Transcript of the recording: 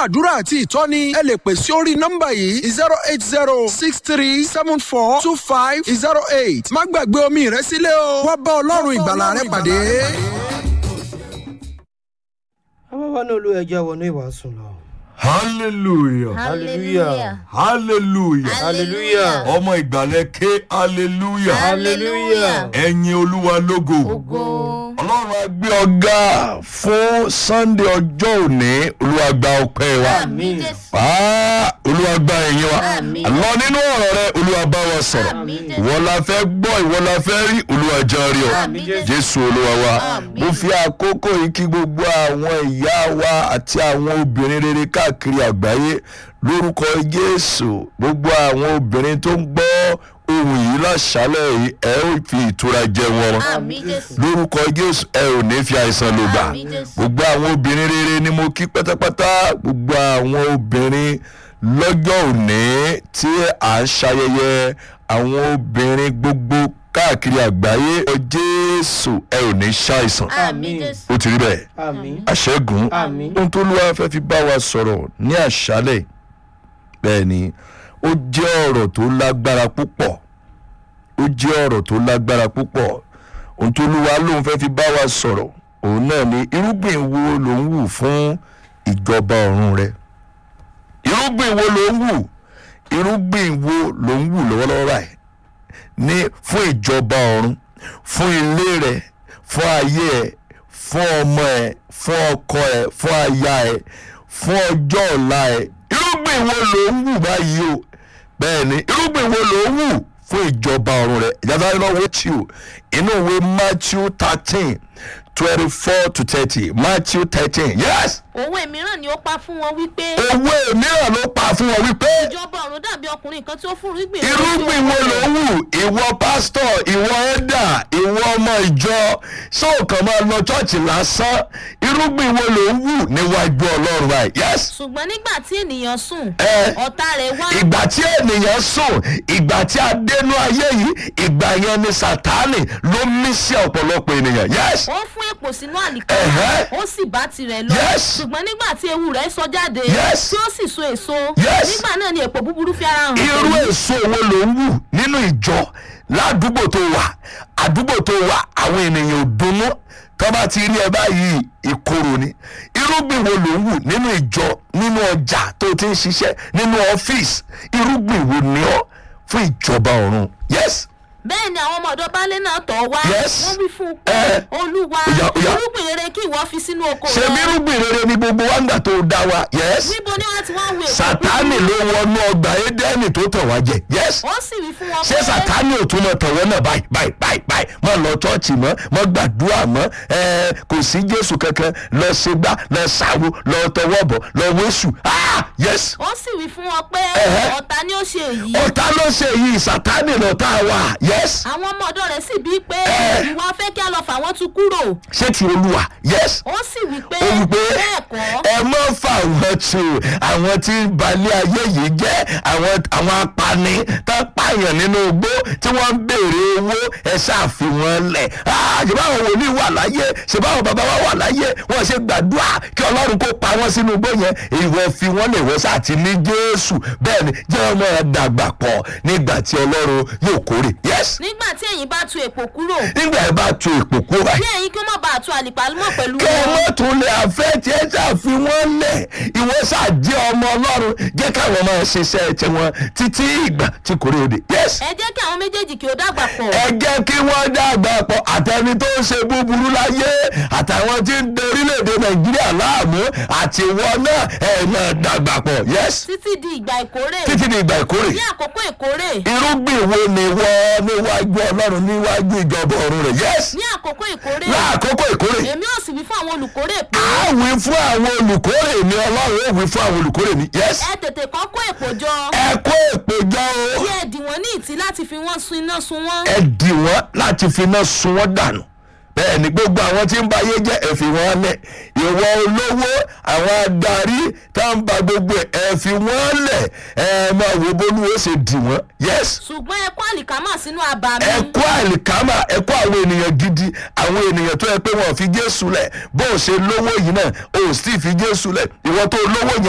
àdúrà àti ìtọ́ni ẹ lè pè sí orí nọ́mbà yìí zero eight zero six three seven four two five zero eight má gbàgbé omi rẹ sílẹ̀ o wá bá ọlọ́run ìgbàlà rẹ pàdé. àwọn wa náà ló ẹjọ́ wọnú ìwàásù lọ. hallelujah hallelujah hallelujah hallelujah ọmọ ìgbàlẹ̀ ké hallelujah hallelujah ẹ̀yin olúwa lógo ọlọ́run á gbé ọgá fún sunday ọjọ́ òní olúwa gba ọpẹ́ wa àmín Ah, olúwa gba ẹ̀yìn wa lọ nínú ọ̀rọ̀ rẹ olúwa bá wa sọ̀rọ̀ ìwọ la fẹ́ gbọ́ ìwọ la fẹ́ rí olúwa jẹ́ rí ọ jésù olúwa wa mo fi àkókò yìí kí gbogbo àwọn ìyá wa àti àwọn obìnrin rere káàkiri àgbáyé lórúkọ jésù gbogbo àwọn obìnrin tó ń gbọ́ ohun yìí láṣálẹ̀ yìí ẹ ó fi ìtura jẹ wọn lórúkọ jésù ẹ ò ní fi àìsàn lò gbà gbogbo àwọn obìnrin rere ni mo kí pátápátá gbogbo àwọn obìnrin lọ́jọ́ òní tí à ń ṣayẹyẹ àwọn obìnrin gbogbo káàkiri àgbáyé ọ jésù ẹ ò ní ṣàìsàn ó ti rí bẹ́ẹ̀ àmín àṣẹ́gun Àmín. ohun tó lúwa fẹ́ fi bá wa sọ̀rọ̀ ní àṣálẹ̀ bẹ́ẹ̀ ni ó jẹ́ ọ̀rọ̀ tó lágbára púpọ̀ ó jẹ́ ọ̀rọ̀ tó lágbára púpọ̀ ohun tó lúwa lóun fẹ́ fi bá wa sọ̀rọ̀ òun náà ni irúgbìn wo ló ń wù fún ìjọba ọ̀run rẹ irúgbìn wo ló ń wù irúgbìn wo ló ń wù lọ́wọ́lọ́wọ́ báyìí ní fún ìjọba ọ̀run fún ilé rẹ fún ayé ẹ fún ọmọ ẹ fún ọkọ ẹ fún aya ẹ fún ọjọ́ ọ̀la ẹ irúgbìn wo ló ń wù báyìí o bẹ́ẹ̀ ni irúgbìn wo ló ń wù fún ìjọba ọ̀run rẹ ìjọba ọ̀run náà wọ́n ti o inú ìwé matthew thirteen twenty four to thirty matthew thirteen yes òwe mìíràn ni ó pa fún wọn wípé owó mìíràn ló pa fún wọn wípé ìjọba ọ̀run dàbí ọkùnrin kan tí ó fún irúgbìn irúgbìn wo ló ń wù ìwọ pásítọ̀ ìwọ ẹ̀dà ìwọ ọmọ ìjọ sóòkàn máa lọ ṣọ́ọ̀ṣì lásán irúgbìn wo ló ń wù níwájú ọlọ́run báyìí yes ṣùgbọ́n nígbà tí ènìyàn sùn Ẹ. ọ̀tá rẹ̀ wá ìgbà tí ènìyàn sùn ìgbà tí a dénú ayé yìí ìgbà yẹn ni sátánì ló mí sí ọ̀pọ̀lọpọ̀ ènìyàn yes ó fún èpò sínú àlìkà Ẹ̀hẹ́. ó sì bá tirẹ̀ lọ Yes. ṣùgbọ́n nígbà tí ewu rẹ̀ sọ jáde Yes. tí ó sì so èso Yes. nígbà náà ni èpò búburú fi ara hàn irú pẹ̀lú. èso wo ló ń wù nínú ìjọ ládùúgbò tó wà àdúgbò tó wà àwọn ènìyàn ò dunnú tó bá ti rí ẹ báyìí ìkorò ni irúgbìn wo ló ń wù nínú ìjọ nínú ọjà tó ti ń ṣiṣẹ́ nínú ọ́fíìsì irúgbìn wo ni ọ́ fún ìjọba ọ̀run yes bẹ́ẹ̀ ni àwọn ọmọ ọ̀dọ́ baálé náà tọ̀ wá Yes. wọ́n wí fún un pé Ẹ. olúwa Oya, oya. irúgbìn rere kí ìwọ fi sínú oko ṣe bí irúgbìn rere ni gbogbo wa ń gbà tó dá wa yes níbo ni wọ́n ti wá ń wo èpò sátánì ló wọnú ọgbà édẹ́nì tó tàn wá jẹ yes ó sì wí fún wọn ṣé sàtáni ò tún mọ tọwọ́ náà báyìí báyìí báyìí báyìí mọ lọ chọ́ọ̀chì mọ́ mọ gbàdúrà mọ́ ẹ kò sí jésù kankan lọ ṣègbà lọ ṣàwo lọ tọwọ́ bọ̀ lọ wéṣù ah yes ó sì wí fún wọn pé Ẹ̀hẹ́. ọ̀tá ni ó ṣe èyí ọ̀tá ló ṣe yìí sàtáni lọ́tà wa yes àwọn ọmọ ọ̀dọ́ rẹ̀ sì bíi pé Ẹ̀. ìwọ fẹ́ kí a lọ fà wọ́n tu kúrò ṣé ti olúwa yes ó sì wí pé ó wí pé bẹ́ẹ̀ kọ́ ẹ mọ́ fà wọ́n tu àwọn tí ń balẹ̀ ayé yìí jẹ́ àwọn àwọn apani tó ń pààyàn nínú igbó tí wọ́n ń béèrè owó ẹ ṣáàfi wọn lẹ̀ ṣèbá àwọn wòlíì wà láyé ṣèbá àwọn bàbá wa wà láyé wọ́n ṣe gbàdúrà kí ọlọ́run kó pa wọ́n sínú igbó yẹn ìwọ fi wọ́n lè wọ́n sáà ti ní jésù bẹ́ẹ̀ ni jẹ́ ọmọ ẹ dàgbà pọ̀ nígbà tí ọlọ́run yóò kórè yes nígbà tí ẹ̀yin bá tu èpò kúrò nígbà ẹ bá tu ìpò kúrò kí ẹ̀yin kí ó má bàa tu àlìpàlùmọ̀ pẹ̀lú kẹ́ ẹ wọn mọ́ tún lè àfẹ́ tí ẹ ṣàfi wọ́n lẹ̀ ìwọ ṣàjẹ́ ọmọ ọlọ́run jẹ́ káwọn máa ṣiṣẹ́ tiwọn títí ìgbà tí kò rí òde. yes ẹ jẹ́ kí àwọn méjèèjì kí ó dàgbà pọ̀ ẹ jẹ́ kí wọ́n dàgbà pọ̀ àtẹni tó ń ṣe búburú láyé àtàwọn tí ń de orílẹ̀-èdè nàìjíríà láàmú àti wọn náà ẹ̀ náà dàgbà pọ̀. yes títí di ìgbà ìkórè títí di ìgbà ìkórè ní àkókò ìkórè irúgbìn wo ni wọ́n níwájú ọlọ́run níwájú ìjọba ọ̀run rẹ̀. yes ní àkókò ìkórè láàkókò ìkórè èmi ò sì wí fún àwọn olùkórè pé a wí fún àwọn olùkórè ní ọlọ́run ó wí fún àwọn olùkórè ní. yes ẹ tètè kọ́ kó èpò jọ ẹ kó èpè jọ o kí ẹ dì wọ́n ní ìtì láti fi wọ́n sun iná sun wọ́n ẹ dì wọ́n láti fi iná sun wọ́n dànù bẹ́ẹ̀ ni gbogbo àwọn tí ń ba ayé jẹ́ ẹ fi wọ́n lẹ̀ ìwọ olówó àwọn adarí tá ń ba gbogbo ẹ̀ ẹ fi wọ́n lẹ̀ ẹ máa wo bólúwo ṣe dì wọ́n yes ṣùgbọ́n ẹ kó àlìkámà sínú àbá mi ẹ kó àlìkámà ẹ kó àwọn ènìyàn gidi àwọn ènìyàn tó yẹ pé wọn ò fi jésù lẹ̀ bó o ṣe lówó yìí náà o ò sì fi jésù lẹ̀ ìwọ tó lówó yẹn